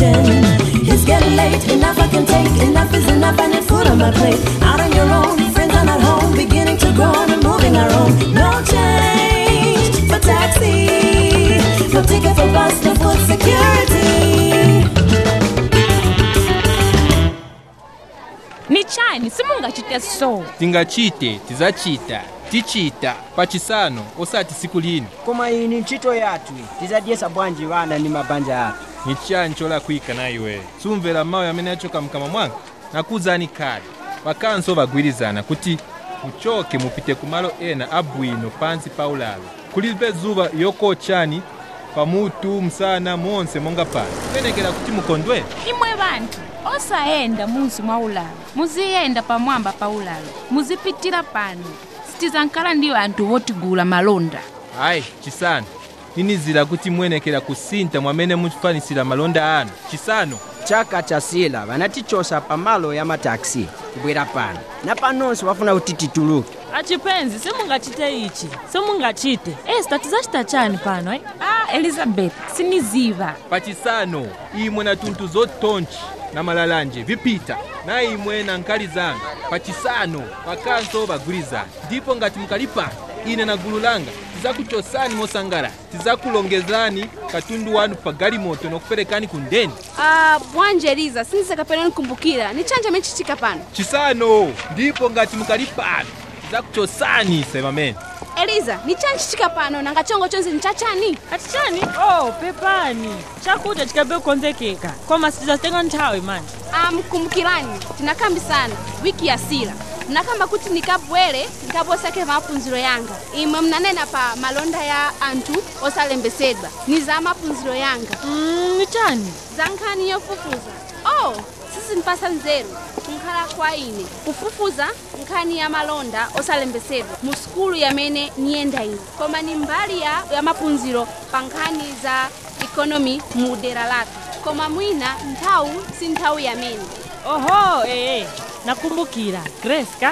kitchen. It's getting late, enough I can take. Enough is enough, I need food on my plate. Out on your own, friends are not home. Beginning to groan and moving our own. No change for taxi. No ticket for bus, no food security. ni chani simungachite so tingachite tizacita ticita pacisano osati siku lino koma iyi ni ntchito yathu tizadyesa bwanji vana ndi mabanja athu ni chani cholakwika na iwe sumvera mawu amene achoka mkamwa mwanga nakuzani kale vakanso vagwirizana kuti muchoke mupite kumalo ena abwino pansi pa ulalo kulibe zuva yokochani pamutu msana monse monga pano kumenekera kuti mukondwe imwe vanthu osayenda munsi mwa ulalo muziyenda pamwamba pa ulalo muzipitira pano sitizankhala ndi anthu wotigula malonda hayi chisano ninizira kuti muyenekera kusinta mwamene mufanisira malonda anu chisano chaka chasila vanatichosa pamalo ya mataxi kubwera pano na panonso wafuna kuti tituluke achipenzi simungachite ichi simungachite esta tizacita chani pano eh? ah elizabeth siniziva pachisano imwe na tunthu zotonchi na malalanje vipita na imwe na nkali zanga pachisano vakanso vagwirizana ndipo ngati mukalipana ine na gulu langa tizakuchosani mosangalala tizakulongezani katundu wanu pa galimoto nokuperekani ku ndeni Ah, bwanje eliza sindisakapena nikumbukira ni chanja mechitika pano chisano ndipo ngati mukalipana tizakuchosani ise pamene eliza ni chani chitika pano nanga chongo chonse ni chachani ati chani oh pepani chakudya chikabe kukonzekeka koma sitizatenga nthawi manje amkumbukirani tinakambisana wiki ya sila mnakamba kuti nikabwere nkabosake maphunziro yanga imwe mnanena pa malonda ya anthu osalembesedwa ni za maphunziro yanga mm, ni chani za nkhani yofufuza oh sizinipasa nzeru kunkhala kwa ine kufufuza nkhani ya malonda osalembesedwa mu sukulu yamene niyenda ine koma ni mbali ya, ya maphunziro pa nkhani za ikonomi mu dera lathu koma mwina nthawi si nthawi yamene oho ee nakumbukira grace ka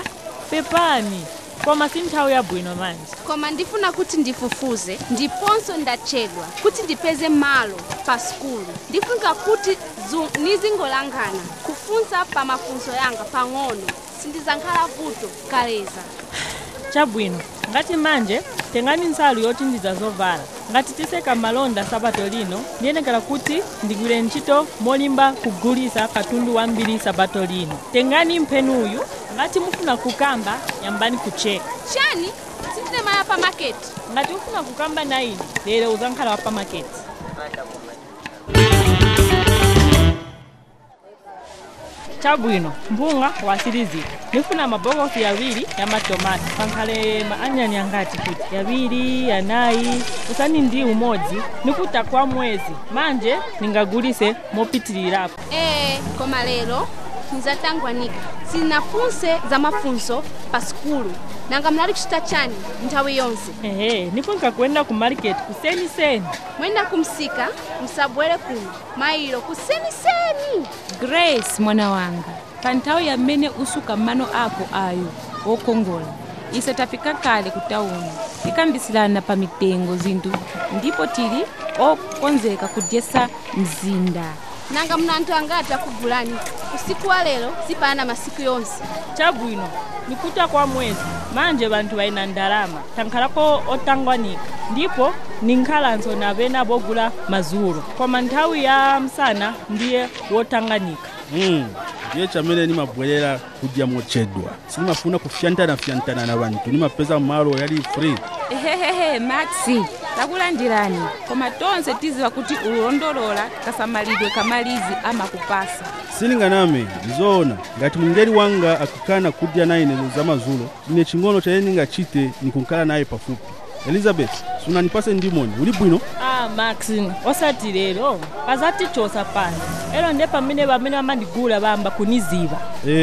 pepani koma si nthawi yabwino manje koma ndifuna kuti ndifufuze ndiponso ndachedwa kuti ndipeze malo pa sukulu ndifunika kuti zu- nizingolangana kufunsa pa mafunso yanga pang'ono sindizakhala vuto kaleza chabwino ngati manje tengani nsalu yochinjiza zovala ngati tiseka malonda sabato lino ndiyenekera kuti ndigwire ntchito molimba kugulisa katundu wambiri sabato lino tengani mphenuyu ngati mufuna kukamba yambani kucheka chani sindinemaya pa maketi ngati ufuna kukamba na ine lero uzankhala wa pamaketi chabwino mpunga wasirizika nifuna mabokosi yawiri ya matomati pankhale maanyani angati kuti yawiri yanayi usani ndi umodzi nikuta kwa mwezi manje ningagulise mopitirirapo ee koma lero nizatangwanika sinafunse za mafunso pa sukulu nanga mnali kuchita chani nthawi yonse ehe nifunka kuenda ku market kuseniseni mwenda kumsika msabwere kuno mailo kuseniseni grace mwana wanga pa nthawi yamene usuka mano ako ayo wokongola ise tafika kale ku tawuni tikambisirana pa mitengo zinthu ndipo tili okonzeka kudyesa mzinda nanga mna anthu angati akugulani usiku wa lero sipana masiku yonse chabwino nikuta kwa mwezi manje vanthu vaina ndalama tankhalako otangwanika ndipo ninkhalanso navena bogula mazulo koma nthawi ya msana ndiye wotanganika Mm, ndiye chamene nimabwerera kudya mochedwa sinimafuna kufyantanafyantana na vanthu nimapeza malo yali free ehehehe maxi takulandirani koma tonse tiziwa kuti ulondolola kasamalidwe kamalizi amakupasa silinganame ndizoona ngati mngeli wanga akukana kudya naye neno za mazulo ine ching'ono chaye ningachite nikunkhala naye pafupi elizabeth sunanipase ndimoni uli bwino ah max osati lero pazatichosa pano elo nde pamene pamene vamandigula vamba kuniziva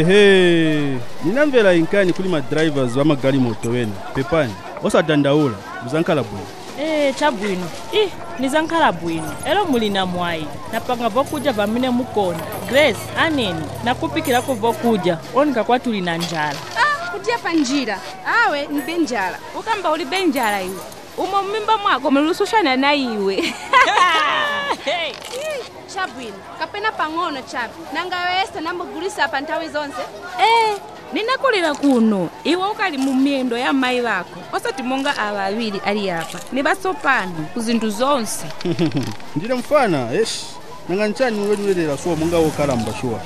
ehe ninamvera inkani kuli madrivers vamagalimoto wena pepani osadandaula muzankhala bwino ee chabwino ih nizankhala bwino elo muli na mwayi napanga vokudya pamene mukonda grace aneni nakupikirako vokudya onika kwatuli na njala ah, kudya pa njira awe ndibe njala ukamba ulibe njala iwe umo mmimba mwako mulusushana na iwe chabwino kapena pang'ono chabe nanga yoyesa nambogulisa pa nthawi zonse ee ninakulira kuno iwe ukali mu miyendo ya mayi wako osati monga awa awiri ali apa ni batsopano ku zinthu zonse ndine mfana eshi nanga nchani wenulelera suwa monga wokalamba shuwa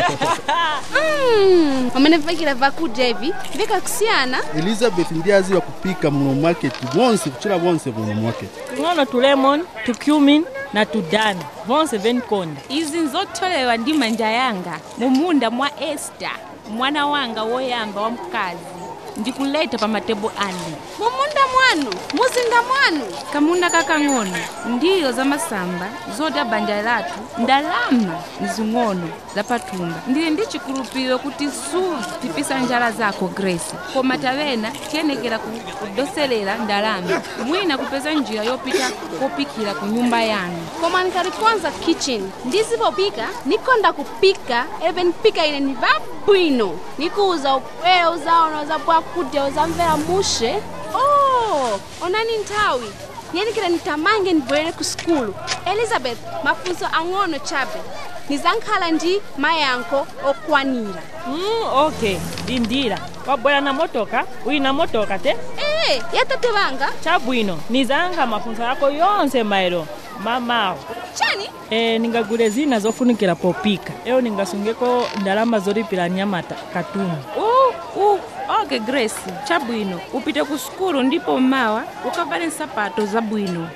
Mm, pamene vikira vakudya ivi vikakusiyana elizabeth ndiye aziwa kupika muno mwaketi bonse kuchira bonse muno mwaketi ng'ono tu lemon tu cumin na tu dani vonse venikonda izi nzotholewa ndi manja yanga mu munda mwa esta mwana wanga woyamba wa mkazi ndikuleta pa matebo ane mumunda mwanu muzinda mwanu kamunda kakang'ono ndiyo za masamba zoti banja lathu ndalama zing'ono zapathumba ndili ndi chikhulupiriro kuti suzipisa njala zako grace koma tawena tiyenekera ku- kudoselera ndalama mwina kupeza njira yopita kopikira ku nyumba yanu koma nkalikonza kitchen ndizipopika nikonda kupika eve nipika ine ni vabwino nikuuza upweya uzaona uzabwakudya uzamvera mushe oh onani nthawi niyenikira nitamange ndibwerere ku sukulu elizabeth mafunso ang'ono chabe nizankhala ndi mayankho okwanira mm, ok lindira wabwera na motoka uli na motoka te ee yatate vanga chabwino nizanga mafunso yako yonse maero mamawo chani e, ningagule zina zofunikira popika eyo ningasungeko ndalama zolipira nyamata katundu uh, uh, ok grace chabwino upite ku sukulu ndipo mawa ukavale nsapato zabwino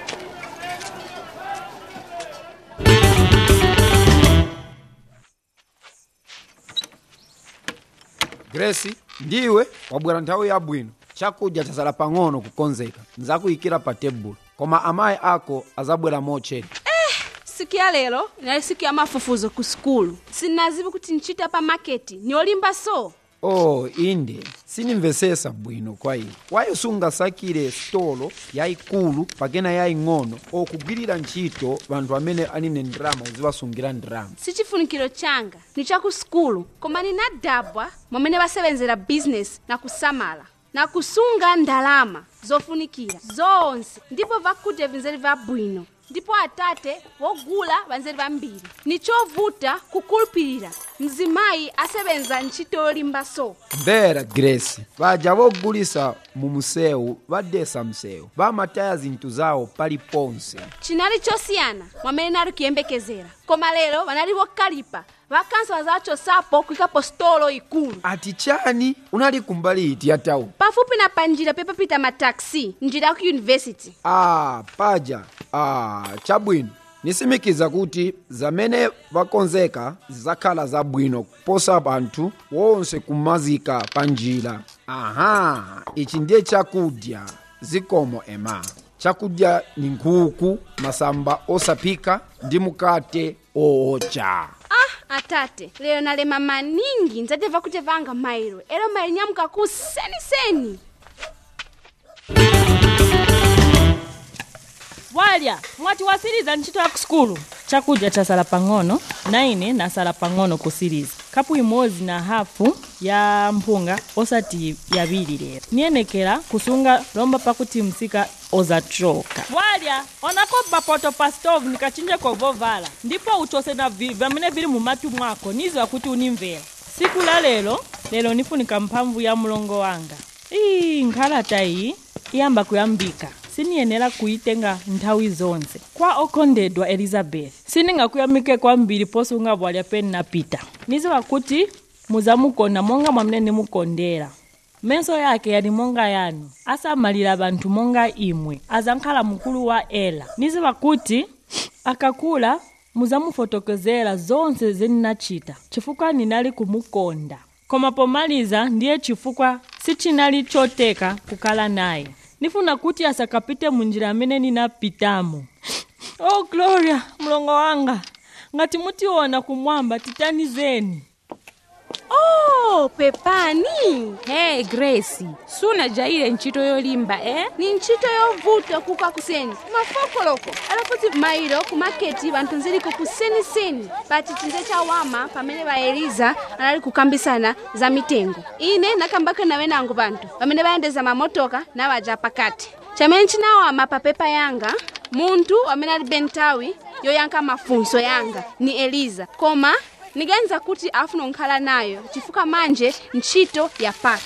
grace ndiwe wabwera nthawi yabwino chakudya chasala pang'ono kukonzeka nzakuyikira pa tebulo koma amayi ako azabwera mochedwa siku ya lero inali siku ya mafufuzo ku sukulu sinazivi kuti nchita pa maketi ni olimba so oh inde sinimvesesa bwino kwa ine wayo sungasakire stolo yayikulu pakena yaying'ono okugwirira ntchito vanthu amene aline ndirama uziwasungira ndirama si chifunikiro changa ni chaku sukulu koma ninadabwa momene vasevenzera bizinesi na kusamala na kusunga ndalama zofunikira zonse ndipo vakudya vinzeri vabwino ndipo atate wogula vanzeri vambiri ni chovuta kukulupirira mzimayi asebenza ntchito yolimba so mvera grace vaja vogulisa mu msewu vadesa msewu vamataya zinthu zawo paliponse chinali chosiyana mwamene nali kuyembekezera koma lero vanali vokalipa vakanso vazachosapo kuyikapo stolo ikulu ati chani unali kumbali iti ya tauni pafupi na panjira pepapita mataxi njira ya ku yunivesity ah paja ah chabwino nisimikiza kuti zamene vakonzeka zidzakhala zabwino kuposa anthu wonse kumazika pa njira aha ichi ndiye chakudya zikomo ema chakudya ni nkhuku masamba osaphika ndi mukate oocha ah atate lero nalema maningi ndzadeva kuti vanga mairo ero mairo nyamuka ku seniseni walya mwati wasiriza ntchito ya ku sukulu chakudya chasala pang'ono na ine nasala pang'ono kusiriza kapu imodzi na hafu ya mpunga osati yaviri lero niyenekera kusunga lomba pakuti msika ozachoka walya onako papoto pa stove nikachinjeko vovala ndipo uchose na vi- vamene vili mumatu mwako niziwa kuti unimvera siku la lero lero nifunika mphamvu ya mlongo wanga ii nkhalata iyi iyamba kuyambika siniyenera kuyitenga nthawi zonse kwa okondedwa elizabeth sindingakuyamike kwambiri posunga bwalya peni napita niziwa kuti muzamukonda monga mwamene nimukondera menso yake yali monga yanu asamalira banthu monga imwe azankhala mkulu wa ela niziwa kuti akakula muzamufotokozera zonse zeninachita chifukwa ninali kumukonda koma pomaliza ndiye chifukwa sichinali choteka kukhala naye nifuna kuti asakapite munjira amene ninapitamo oh gloria mlongo wanga ngati mutiona kumwamba titanizeni oh pepani hey grace sunajaire ntchito yolimba eh? ni ntchito yovuta kuka kuseni mafokoloko alafuti mairo ku maketi vanthu nziliko kuseniseni pa chitsinze cha wama pamene vaeliza anali kukambisana za mitengo ine nakambako nawe nango vanthu pamene vayendeza mamotoka navaja pakati chamene chinawama pa pepa yanga munthu amene alibe nthawi yoyankha mafunso yanga ni eliza koma niganiza kuti afuna kukhala nayo chifukwa manje ntchito yapaka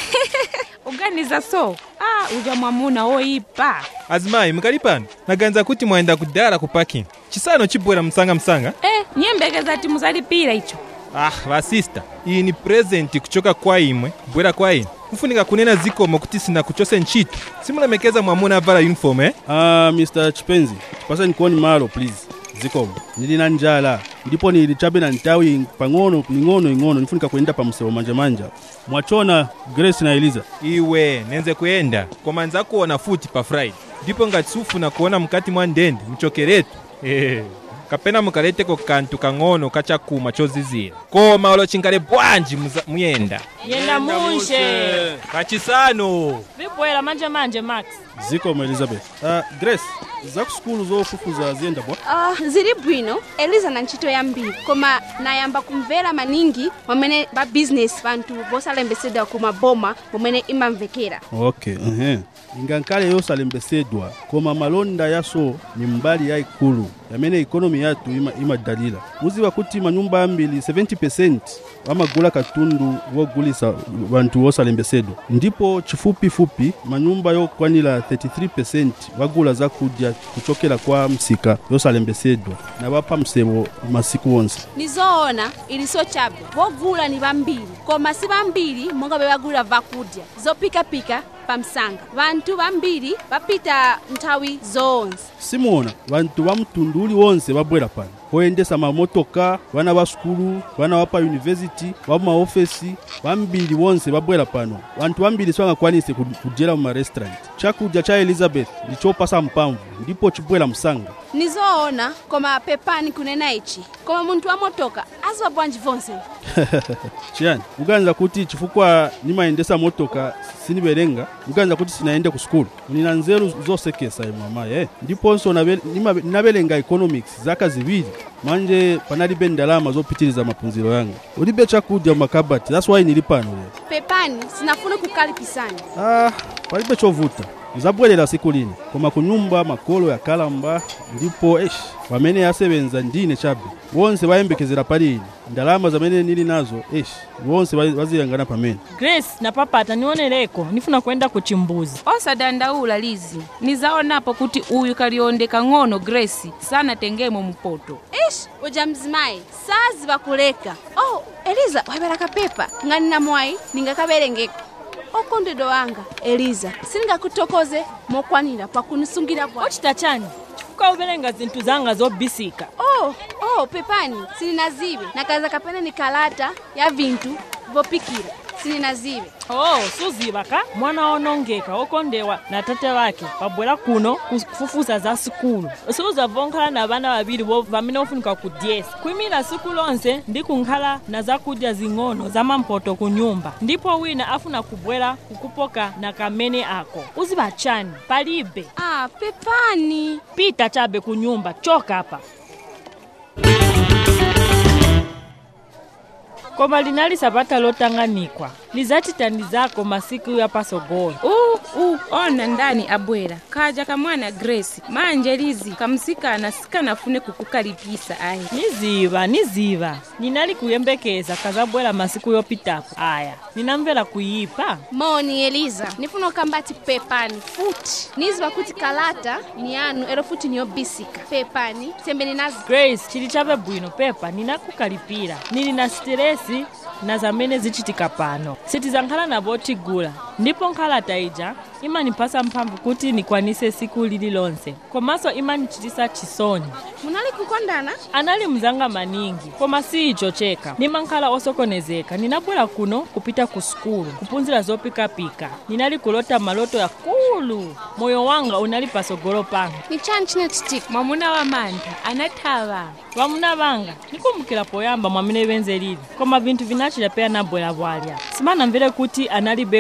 uganiza so ah uja mwamuna woyipa azimayi mukali pano naganiza kuti mwayenda kudala ku parking chisano chibwera msangamsanga eh nyembekeza ti muzalipira icho ah vasista iyi ni presenti kuchoka kwa imwe kubwera kwa ine kufunika kunena zikomo kuti sinakuchose ntchito simulemekeza mwamuna avala uniform eh? ah mr chipenzi tipaseni kuoni malo please zikomo nili na njala ndipo nili chabe na ntawi pang'ono ing'ono ing'ono nifunika kuyenda pa msewu manjamanja mwachona grace na eliza iwe nenze kuyenda koma nzakuona futi pa friday ndipo ngati sufuna kuona mkati mwa ndende mchokeretu eh. kapena mukaleteko kanthu kang'ono kachakuma chozizira koma olo chingale bwanji muza- muyenda yenda munshe kachisano vibwera manje manje max zikomo elizabeth ah grace zaku sukulu zofufuza ziyenda bwa uh, zili bwino eliza na ntchito yambiri koma nayamba kumvera maningi pamene pa business panthu posalembesedwa ku maboma pomwe imamvekera okay uh-huh. ingankale yosalembesedwa koma malonda yaso ni mbali yayikulu yamene ikonomi yathu ima- imadalira muziwa kuti manyumba ambiri 70 amagula katundu wogulisa wanthu wosalembesedwa ndipo chifupifupi manyumba yokwanira 33 wagula zakudya kuchokera kwa msika yosalembesedwa na wapha msewu masiku onse ni zoona iliso chabe vogula ni vambiri koma si vambiri monga vevagulira vakudya zopikapika pa msanga vanthu vambiri vapita nthawi zoonse simuona vantu va mtundu uliwonse vabwera pano voyendesa mamotoka vana va sukulu vana va pa yunivesiti va maofesi vambiri vonse vabwera pano vantu vambiri sivangakwanise ku- kudyera mu marestaurant chakudya cha elizabeth ndi chopasa mpamvu ndipo chibwera msanga ni zoona koma pepani kunena ichi koma munthu wa motoka aziwa bwanji vonse chiyani uganiza kuti chifukwa nimayendesa motoka siniverenga uganiza kuti sinaende ku sukulu nina nzeru zosekesa imwe amayi eh? ndiponso nabe- nima- ninavelenga economics zaka ziwiri manje panalibe ndalama zopitiriza maphunziro yanga ulibe chakudya mumakabati that's why nili pano lero pepani sinafune kukalipisani ah, palibe chovuta zabwerera siku lina koma kunyumba makolo yakalamba ndipo esh pamene yasebenza ndine chabe wonse vayembekezera pali ine ndalama zamene nili nazo esh wonse va- vaziyangana pamene grace na papata nionereko nifuna kwenda ku chimbuzi osadandaula lizi nizaonapo kuti uyu kalionde kang'ono grace sanatengemo mpoto ish uja mzimayi saziva kuleka oh eliza wapereka pepa ngani namwayi ningakaverengeko okondedwa wanga eliza sindingakuthokoze mokwanira pakunisungira bwa ochita chani chifukwa uverenga zinthu zanga zobisika oh oh pepani silinazive nakaza kapena ni kalata ya vinthu vopikira silinazive oh suziva ka mwana onongeka okondewa na tate wake pabwera kuno kufufuza za sukulu suzavonkhala na vana vaviri vo vamene ofunika kudyesa kuyimira siku lonse ndi kunkhala na zakudya zing'ono za mampoto ku nyumba ndipo wina afuna kubwera kukupoka na kamene ako uziva chani palibe ah pepani pita chabe ku nyumba choka apa koma linali sabata lotanganikwa lizatitandizako masiku ya pasogolo uh, uh, ona ndani abwera kaja kamwana grace manje lizi kamsikana sikanafune kukukalipisa ayi niziva niziva ninali kuyembekeza kazabwera masiku yopitapo aya ninamvera kuyipa moni eliza nifuna ukambati pepani futi niziva kuti kalata ni yanu ero futi niyobisika pepani sembeni nazi grace chili chabe bwino pepa ninakukalipira nili na siteresi na zamene zichitika pano sitizankhala navo tigula ndipo nkhalata ija imanipasa mphamvu kuti nikwanise siku lililonse komanso imanichitisa chisoni munali kukondana anali mzanga maningi koma si icho cheka nimankhala osokonezeka ninabwera kuno kupita ku sukulu kuphunzira zopikapika ninali kulota maloto yakulu moyo wanga unali pasogolo panga ni chani chinachitika mwamuna wa mantha anathawa vamuna vanga nikumbukira poyamba mwamene venze lili koma vinthu vinachita peya nabwera bwalya simanamvere kuti analibe kwina ko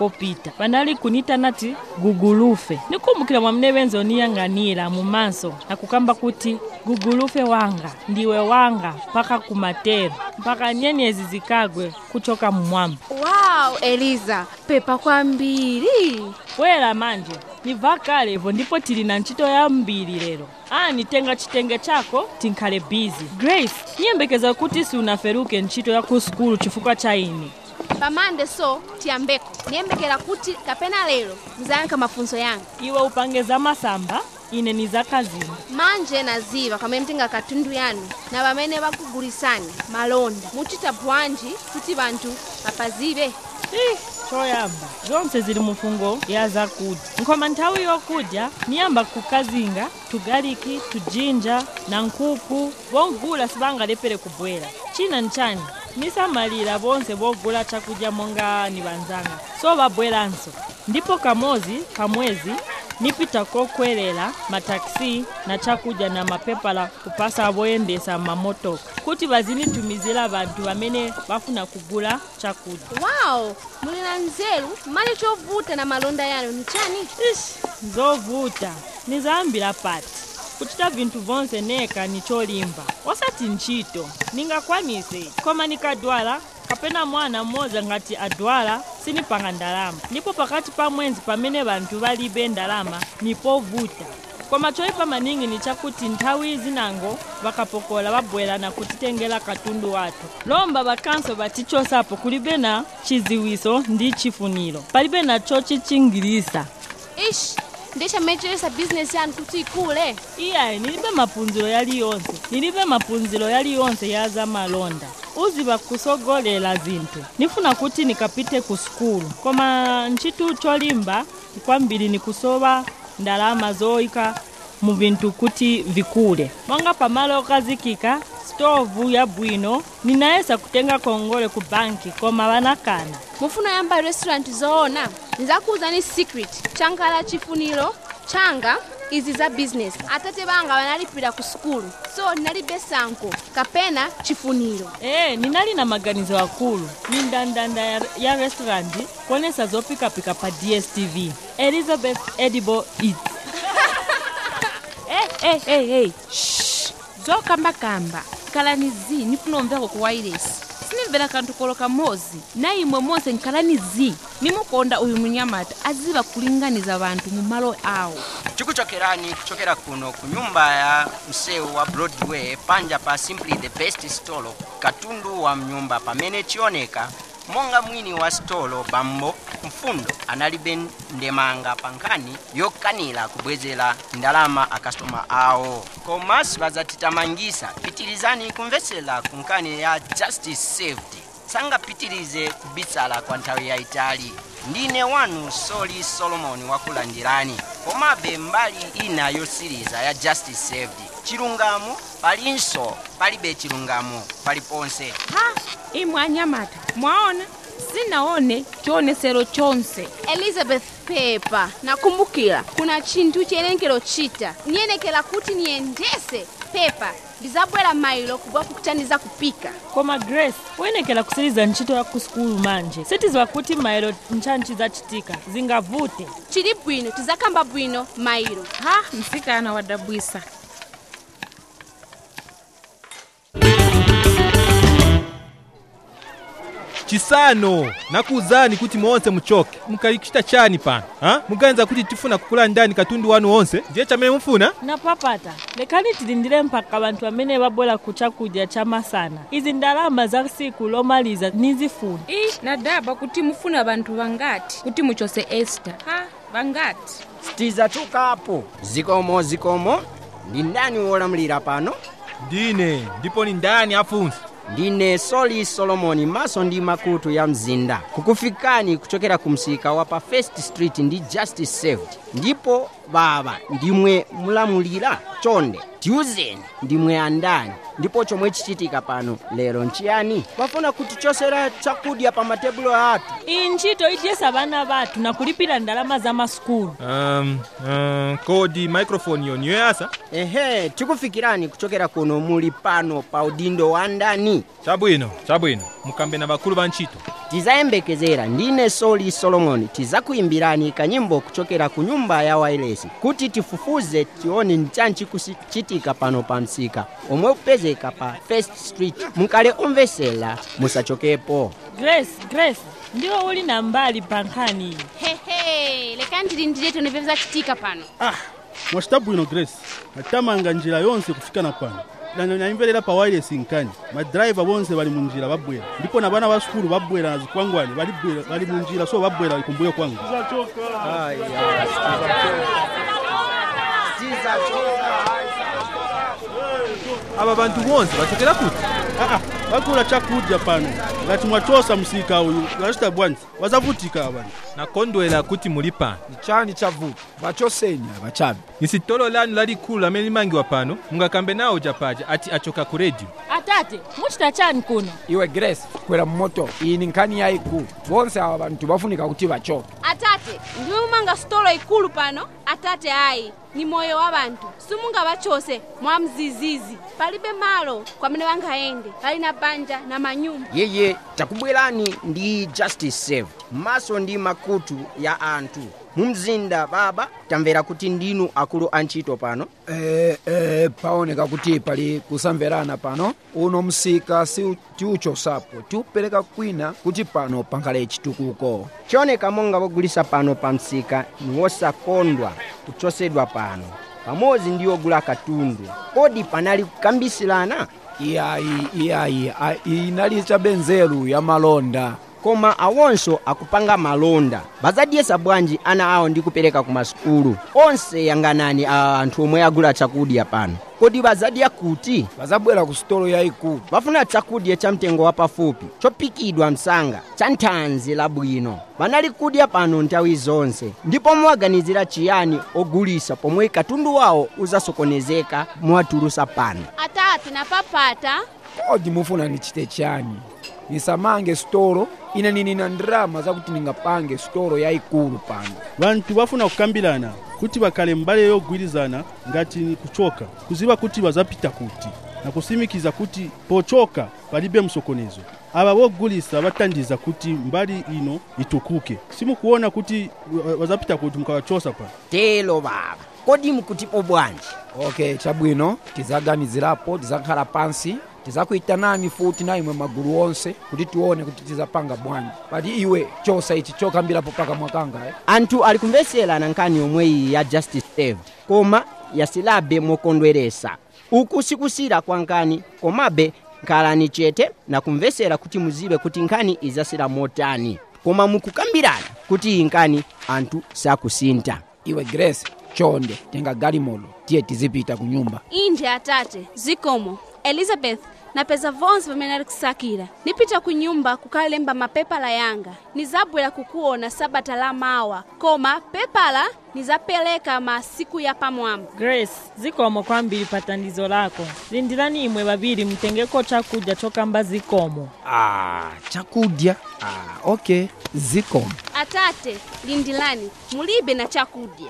popita panali kunitana ti gugulufe nikumbukira mwamene benzo niyang'anira mu maso nakukamba kuti gugulufe wanga ndiwe wanga mpaka kumatero mpaka nyenyezi zikagwe kuchoka mmwamba wow eliza pepa kwambiri bwera manje nibva kalevo ndipo tili na ntchito yambiri lero ani tenga chitenge chako tinkhale bizi grace niyembekeza kuti siunaferuke ntchito ya ku sukulu chifukwa cha ine pamande so tiyambeko niyembekera kuti kapena lero muzayankha mafunso yanga iwe upange za masamba ine ni za kazini manje naziva pamene mtenga katundu yanu na pamene bakugulisani malonda muchita bwanji kuti banthu bapazibe Ih, choyamba zonse zili mufungo ya zakudya nkhoma nthawi yokudya niyamba kukazinga tugaliki tujinja na nkhuku bogula sibangalepere kubwera china nchani nisamalira bonse bogula chakudya monga ni banzanga so babweranso ndipo kamozi kamwezi nipita kokwerera mataxi na chakudya na mapepala kupasa aboyendesa mamotoka kuti bazinitumizira banthu bamene bafuna kugula chakudya wow muli na nzeru mali chovuta na malonda yanu ni chani ishi zovuta nizayambira pati kuchita vinthu vonse neka ni cholimba osati ntchito ningakwanise koma nikadwala kapena mwana mmodzi ngati adwala sinipanga ndalama ndipo pakati pa mwezi pamene banthu balibe ndalama nipovuta koma choyipa maningi ni chakuti nthawi zinango vakapokola babwera na kutitengera katundu wathu lomba bakanso batichosapo kulibe na chiziwiso ndi chifuniro palibe na chochichingirisa ishi ndiye mmecheresa bizinesi yanu kuti ikule iyayi nilibe mapunziro yaliyonse nilibe mapunziro yaliyonse ya za malonda uziva kusogolera zinthu nifuna kuti nikapite ku sukulu koma ntchito cholimba kwambiri nikusowa ndalama zoyika mu vinthu kuti vikule monga pamalo okazikika stovu yabwino ninayesa kutenga kongole ku banki koma vanakana mufuna yamba restaurant zoona nizakuwuzani secret chankhala chifuniro changa izi za business atate banga banalipira ku sukulu so ndinalibe sanko kapena chifuniro ee ninali na maganizo akulu ni ndandanda ya, ya restaurant kuonesa zopikapika pa dstv elizabeth edible eats hey, hey, hey, hey. Shh. zokambakamba khalani zi nifuna umveko ku wailesi sinimvera kanthu kolo kamozi na imwe monse nkhalani zi nimukonda uyu munyamata aziva kulinganiza vanthu mu malo awo tikuchokerani kuchokera kuno ku nyumba ya msewu wa broadway panja pa simply the best stolo katundu wa mnyumba pamene chioneka monga mwini wa stolo bambo mfundo analibe ndemanga pa nkhani yokanira kubwezera ndalama akastoma awo koma sibazatitamangisa pitirizani kumvetsera ku nkhani ya justice saved sangapitirize kubisala kwa nthawi yayitali ndine wanu soli solomoni wakulandirani komabe mbali ina yosiriza ya justice saved chilungamo palinso palibe chilungamo paliponse ha imwe anyamata mwaona sinaone chionesero chonse elizabeth pepa nakumbukira kuna chinthu chiyenekero chita niyenekera kuti niyendese pepa ndizabwera mailo kubwa kukutaniza kupika koma grace uyenekera kusiriza ntchito ya ku sukulu manje sitiziwa kuti mailo ntchantchi zachitika zingavute chili bwino tizakamba bwino mailo ha msikana wadabwisa chisano nakuwuzani kuti monse muchoke mukalichita chani pano ha muganiza kuti tifuna kukula ndani katundu wanu wonse ndiye chamene mufuna napapata lekani tilindire mpaka banthu amene babwera ku chakudya cha masana izi ndalama za siku lomaliza nizifuna ii nadaba kuti mufuna vanthu vangati kuti muchose esta ha vangati sitizachokapo zikomo zikomo ndi ndani wolamulira pano ndine ndipo ni ndani afunsa ndine soli solomoni maso ndi makutu ya mzinda kukufikani kuchokera ku msika wa pa first street ndi justice saved ndipo baba ndimwe mulamulira chonde tiuzeni ndimwe andani ndipo chomwe chichitika pano lero nchiyani wafuna kutichosera chakudya pa matebulo athu iyi ntchito idyesa vana vathu na kulipira ndalama za masukulu um, um, kodi microphone yoni yoyasa ehe tikufikirani kuchokera kuno muli pano pa udindo wa ndani chabwino chabwino mukambe na bakulu ba ntchito tizayembekezera ndine soli solomoni tizakuyimbirani kanyimbo kuchokera ku nyumba ya wailesi kuti tifufuze tione nchanchi kuchitika pano pa msika omwe kupezeka pa first street mukale omvesera musachokepo grace grace ndiwe uli na mbali pa nkhani iyi hehe leka ndilindire tonepeza chitika pano ah mwachita bwino grace natamanga njira yonse kufikana pano Na- na- naimverera pa wireless nkani madrayiva bonse bali mu njira babwera ndipo na bana ba sukulu babwera na zikwangwani bali bwera- bali mu njira so babwera bali kumbuyo kwangu aba bantu bonse bachokera kuti Ah, ah, bagula chakudya pano ngati mwachosa msika uyu ngachita bwanji wazavutika abantu nakondwera kuti muli pano chani chavuta vachosenya vachavi ni sitolo lanu lalikulu lamene limangiwa pano mungakambe nawo japaja ati achoka ku redio atate muchita chani kuno iwe grace kwera mmoto iyi ni nkhani yayikulu bonse awa vanthu vafunika kuti vachoke atate ndiwe mumanga sitolo ikulu pano atate ayi ni moyo wa bantu simungavachose mwa mzizizi palibe malo kwamene vangayende pali na banja na manyumba yeye takubwerani ndi justice saved maso ndi makutu ya anthu mu mzinda baba tamvera kuti ndinu akulu antchito pano eh, eh, paoneka kuti pali kusamverana pano uno msika si tiuchosapo tiupereka kwina kuti pano pankhale chitukuko chioneka monga pogulisa pano pa msika ni wosakondwa kuchosedwa pano pamodzi ndi ogula katundu kodi panali kukambisirana iyayi iyayi a- iyi inali chabe nzeru ya malonda koma awonso akupanga malonda bazadyesa bwanji ana awo ndi kupereka ku masukulu onse yanganani a anthu omwe agula chakudya pano kodi bazadya kuti vazabwera ku sitolo yayikulu bafuna chakudya cha mtengo wapafupi chopikidwa msanga cha nthanzi labwino banali kudya pano nthawi zonse ndipo muwaganizira chiyani ogulisa pomwe katundu wawo uzasokonezeka muwatulusa pano atate napapata kodi mufuna ndichite chani nisamange sitolo ine nini na ndrama zakuti ningapange sitolo yayikulu pano bantu bafuna kukambirana kuti bakhale mbale yogwirizana ngati ni kuchoka kuziwa kuti bazapita kuti na kusimikiza kuti pochoka palibe msokonezo aba bogulisa batandiza kuti mbali ino itukuke simukuona kuti wa- wazapita kuti mukawachosa pa telo baba kodi mukutipo bwanji ok chabwino tizaganizirapo tizakhala pansi tizakuyitanani futi na imwe magulu onse kuti tione kuti tizapanga bwanji pati iwe chosa ichi chokambirapo paka mwakanga eh? anthu ali kumveserana nkhani yomwe iyi ya justice saved koma yasilabe mokondweresa uku sikusira kwa nkhani komabe khalani chete na kumvesera kuti muziwe kuti nkhani izasira motani koma mukukambirana kuti iyi nkhani anthu sakusintha iwe grace chonde tenga galimoto tiye tizipita ku nyumba inde atate zikomo elizabeth napeza vonse pamene ali kusakira nipita ku nyumba kukalemba mapepala yanga nizabwera kukuona sabata la mawa koma pepala nizapereka masiku ya pamwamba grace zikomo kwambiri pa tandizo lako lindirani imwe babiri mtengeko chakudya chokamba zikomo ah, chakudya ah, ok zikomo atate lindilani mulibe na chakudya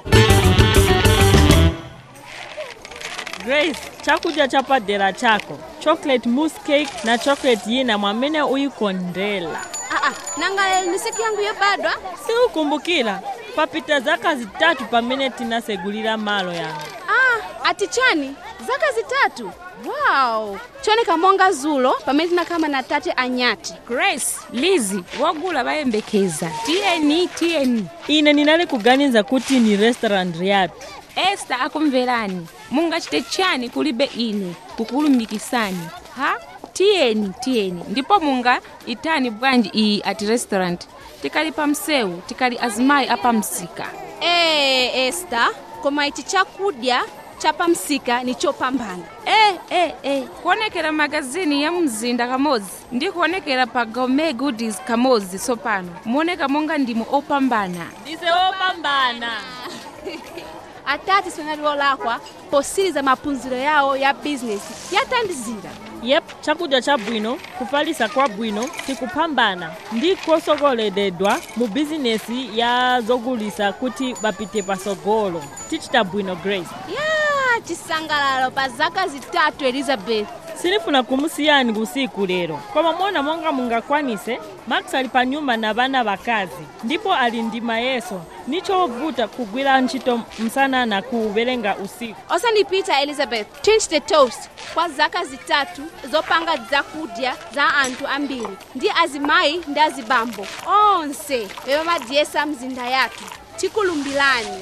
grace chakudya chapadera chako chocolate mousse cake na chocolate yina mwamene uyikondela aa nanga lero ni siku yangu yobadwa siukumbukira papita zaka zitatu pamene tinasegulira malo yanga ah ati chani zaka zitatu wow chioneka monga zulo pamene tinakhala na tate anyati grace lizi wogula bayembekeza tiyeni tiyeni ine ninali kuganiza kuti ni restaurant yathu esta akumverani mungachite chani kulibe ine kukulumikisani ha tiyeni tiyeni ndipo munga itani bwanji iyi ati restaurant tikali pa msewu tikali azimayi apamsika ee esta koma ichi chakudya chapamsika ni chopambana e e e kuonekera magazini ya mzinda kamodzi ndi kuonekera pa gourmet goodies kamodzi tsopano muoneka monga ndimo opambana ndise opambana atati sonali olakwa posiriza maphunziro yawo ya bizinesi yatandizira yep chakudya chabwino kufalisa kwabwino tikupambana ndi kosogoleredwa mu bizinesi ya zogulisa kuti bapite pasogolo tichita bwino grace ya chisangalalo pa zaka zitatu elizabeth sinifuna kumusiyani kusiku lero koma mona monga mungakwanise max ali pa nyumba na bana bakazi ndipo ali ndi mayeso nichovuta kugwira ntchito msana na kuwerenga usiku osandipita elizabeth change the toast kwa zaka zitatu zopanga zakudya za anthu ambiri ndi azimayi ndi azibambo onse bemadyesa mzinda yathu tikulumbilani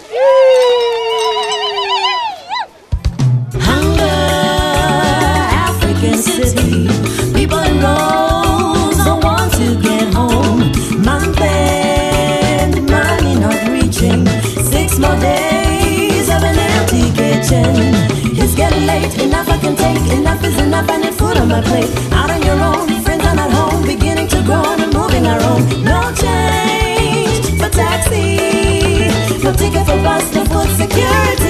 African city. People in rows don't want to get home. Month end, money not reaching. Six more days of an empty kitchen. It's getting late, enough I can take. Enough is enough, I need food on my plate. Out on your own, friends are not home. Beginning to groan and moving our own. No change for taxi. No ticket for bus, no food security.